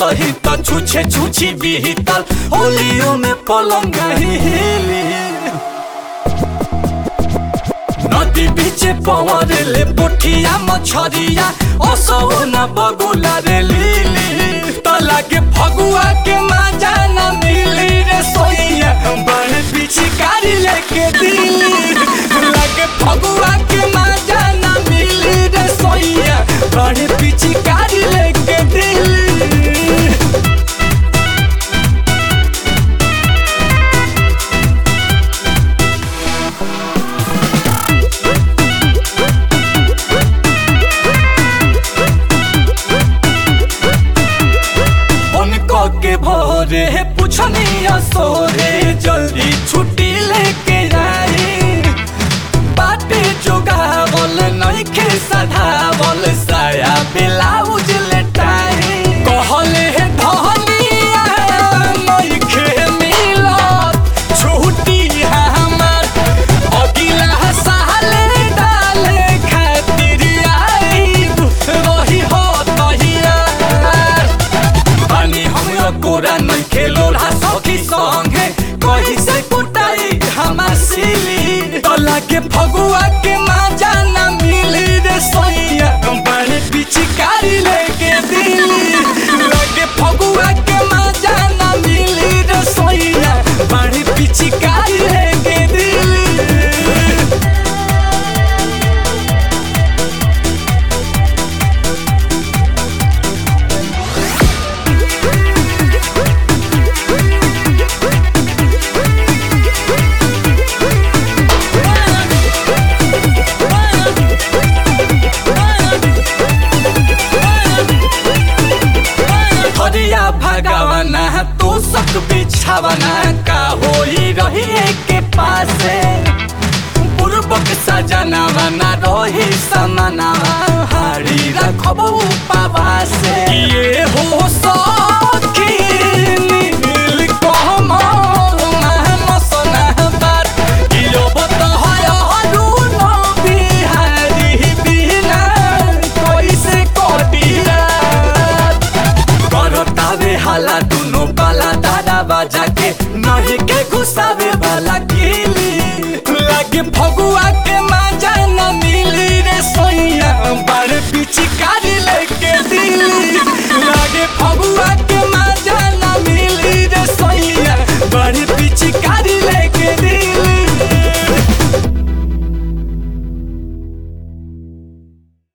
सही तो छुछे छुछी बीतल होलियो में पलंग हिली नदी बीचे पवर ले पोठिया मछरिया असो न बगुला रे लीली तो लागे फगुआ के मजा न मिली रे सोइया बड़े पिचकारी लेके दिली लागे फगुआ के मजा न मिली रे सोइया बड़े पिचकारी लेके दिली उनको के भोरे पूछनिया सोरे जल्दी छुट्टी लेके आई बाटे जोगावल नइखे सधावल साया ब्लाउज लेटाई कहले हे धनिया नइखे मिलत छुट्टी हमर अगिला साले डाले खातिर आईब रही हो तहिया पानी हमरा कोरा नहीं खेलो रहा सखी संगे कहीं से कुटाई हमार सिली तो लागे फगुआ के मजा न मिली रे सोइया बड़े पिचकारी लेके दिली लागे फगुआ के मजा न मिली रे सोइया बड़े पिचकारी लेके दिली हरिया भगवाना तो सक बिछावना का होई रही के पासे पूर्वक सजनावा ना रही समानावा हारी रखब उपवासे ये हो सखी नील कमल महमसना बात कियो बतहय हरुन बिहारी बिना कैसे कटिया करतावे हाला दुनो बाला दादा बाजा के नहीं के घुसावे वाला किली